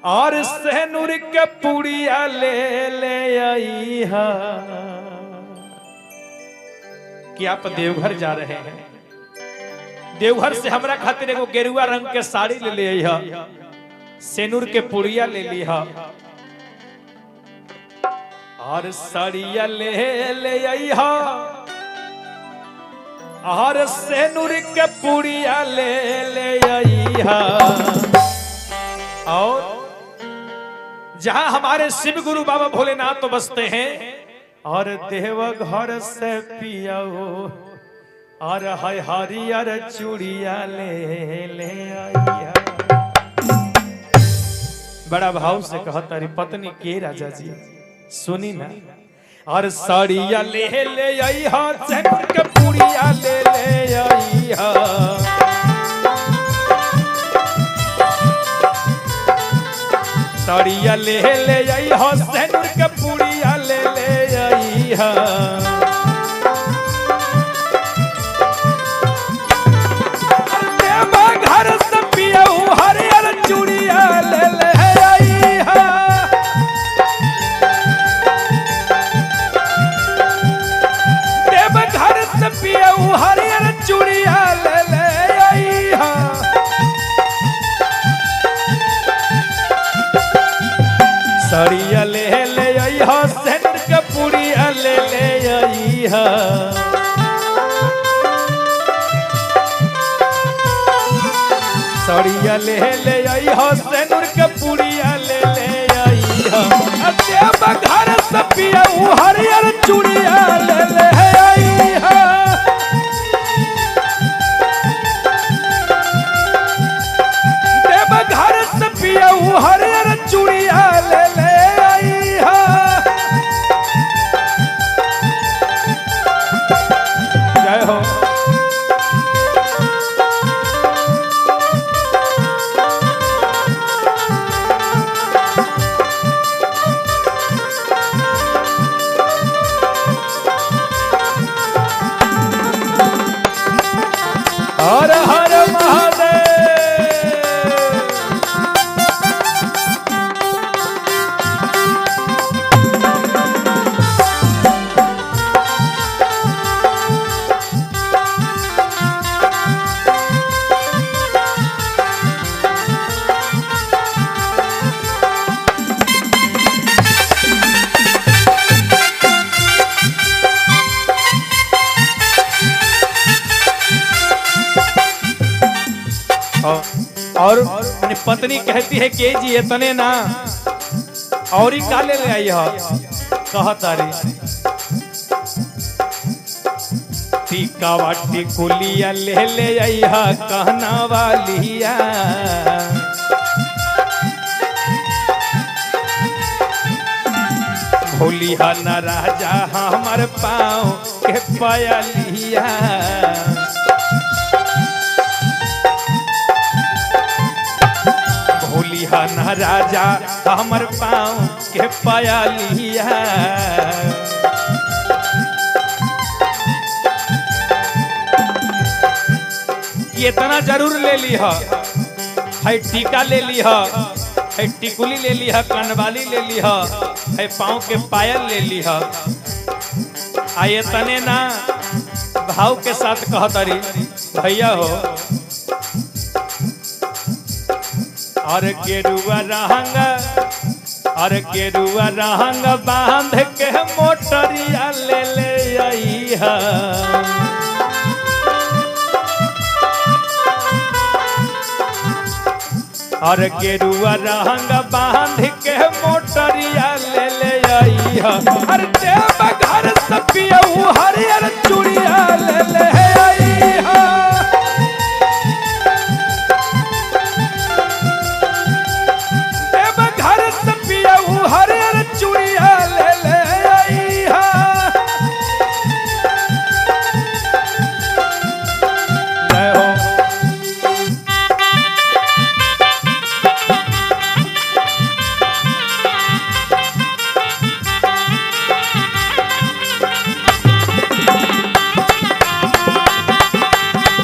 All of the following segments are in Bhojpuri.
और सहनूर के पुड़िया ले ले आई हा कि आप देवघर जा रहे हैं देवघर से हमरा खातिर एगो गेरुआ रंग के साड़ी ले ले आई हा सेनूर के पुड़िया ले ली हा और साड़िया ले ले आई हा और सेनूर के पुड़िया ले ले आई हा और जहां हमारे शिव गुरु बाबा भोलेनाथ तो बसते हैं और देव घर से पियाओ और हय हरियर चूड़िया ले ले आइया बड़ा भाव से कहा तारी पत्नी के राजा जी सुनी ना और साड़िया ले ले आई हा सेनुर के पूड़िया ले ले आई हा साड़िया ले ले आई हा सेनुर के पूड़िया ले ले आई हा देवा घर से पियाऊ हरियर चूड़िया ले ले आई हा देव घर से पियाऊ हरियर चूड़िया ले ले आई हा सड़िया ले ले आई हा सेंटर के पुड़िया ले ले आई हा सड़िया ले ले आई हा सेंटर के पुड़िया ले ले आई हा देव घर से पियाऊ हरियर चूड़िया ले ले आई हा देव घर से पियाऊ हरियर चूड़िया ले ले आई हा जय हो हर हर महादेव और अपनी पत्नी कहती है के जी इतने ना और ही का ले ले आई है कहा तारी टीका वाटी कुलिया ले ले आई है कहना वालिया भोलिया न राजा हमर पाँव के पयलिया भोलिया न राजा हमर पाँव के पयलिया ये इतना जरूर ले ली है है टीका ले ली है है टिकुली ले ली है कनवाली ले ली है है पाँव के पायल ले ली है आ ये तने ना भाव के साथ कहतरी भैया हो और गेरुआ रहंग और गेरुआ रहंग बांध के मोटरिया ले ले आई है और गेरुआ रहंग बांध के मोटरिया ले ले आई है अरे देव घर से पियऊ हरियर चूड़िया ले ले आई है देव घर से पियऊ हरियर चूड़िया ले ले आई है जय हो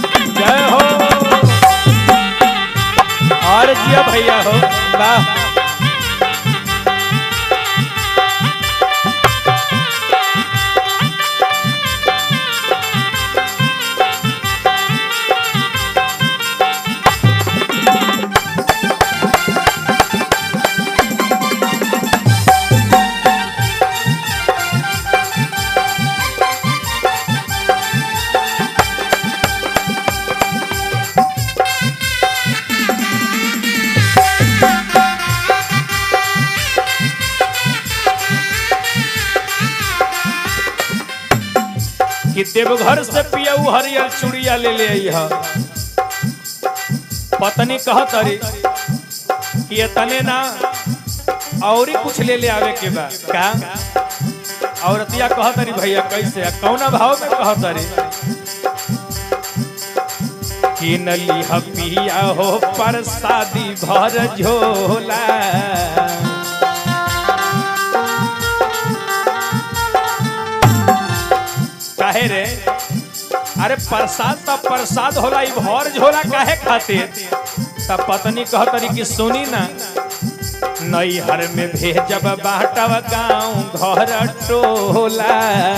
जय हो और जिया भैया हो वाह कि देवघर से पियऊ हरियर चूड़िया ले ले अइहा पत्नी कह तरी कि तने ना और कुछ ले ले आवे के बा का औरतिया कह तरी भैया कैसे आ, कौना भाव में कह तरी कि नली पिया हो परसादी भर झोला काहे रे अरे प्रसाद त प्रसाद होला ई भर झोला काहे खातिर त पत्नी कहतरी कि सुनी ना नैहर में भेजब बाटब गाँव घर टोला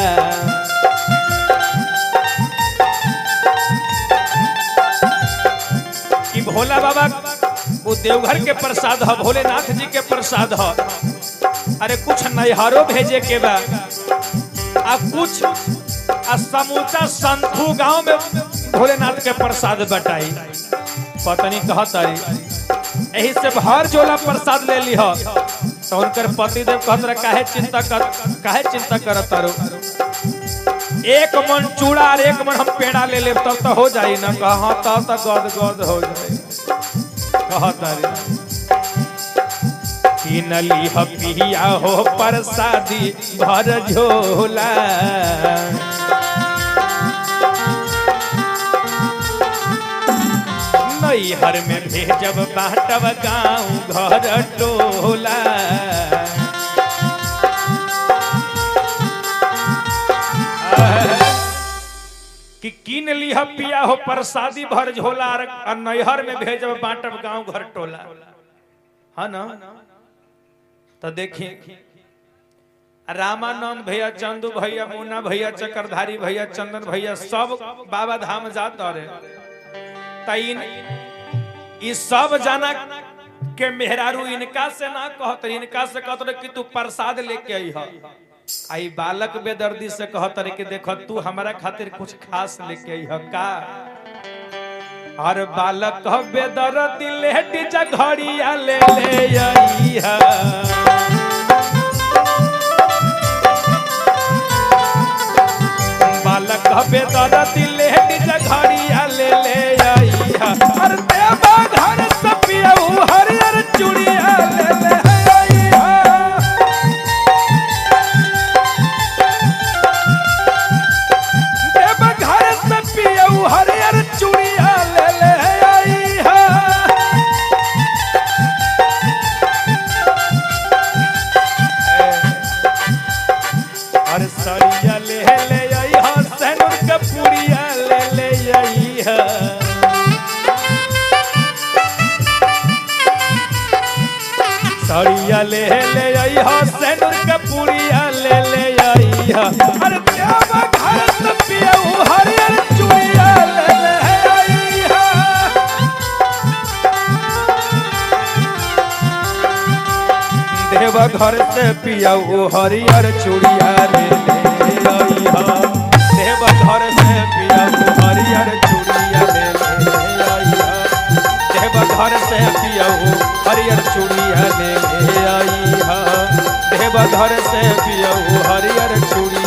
कि भोला बाबा वो देवघर के प्रसाद ह भोलेनाथ जी के प्रसाद ह अरे कुछ नैहरो भेजे के बा आ कुछ आ समूचा संतू गांव में भोलेनाथ के प्रसाद बटाई पत्नी कहत तारी एही से भर जोला प्रसाद ले ली तो उनकर पति देव कहत रहे काहे चिंता कर काहे चिंता करत तारो एक मन चूड़ा और एक मन हम पेड़ा ले लेब तब तो हो जाई ना कहा हाँ तब तो गद गद हो जाई कहत तारी कि नली पिया हो प्रसादी भर झोला नैहर में भेजब बाटब गाँव घर टोला कि किन लिह पिया हो प्रसादी भर झोला और और नैहर में भेजब बाटब गाँव घर टोला है ना तो देखिए रामानंद भैया चंदू भैया मुन्ना भैया चक्रधारी भैया चंदन भैया सब बाबा धाम जात रहे तइन ई सब जाना के मेहरारू इनका से ना कहत रहे, इनका से कहत रहे कि तू प्रसाद लेके आई ह आई बालक बेदर्दी से कहत रहे कि देख तू हमारा खातिर कुछ खास लेके आई ह का और बालक बेदर्दी लेट जघड़िया ले ले आई ह बालक बेदर्दी लेट जघड़िया ले ले आई ह अरे देवा घर से पियऊ हरियर चूड़िया ले ले आई ह देव घर से पियऊ हरियर चूड़िया ले ले आई है और सड़िया ले ले आई है सैनुर के पूड़िया ले ले आई है सड़िया ले ले आई है सैनुर के पूड़िया ले ले आई है अरे देव घर से पियऊ हरियर चूड़िया ले ले आई है देव घर से पिया वो हरियर चूड़िया ले ले आई हा देव घर से पिया वो हरियर चूड़िया ले ले आई हा देव घर से पिया वो हरियर चूड़िया ले ले आई हा देव घर से पिया वो हरियर चूड़िया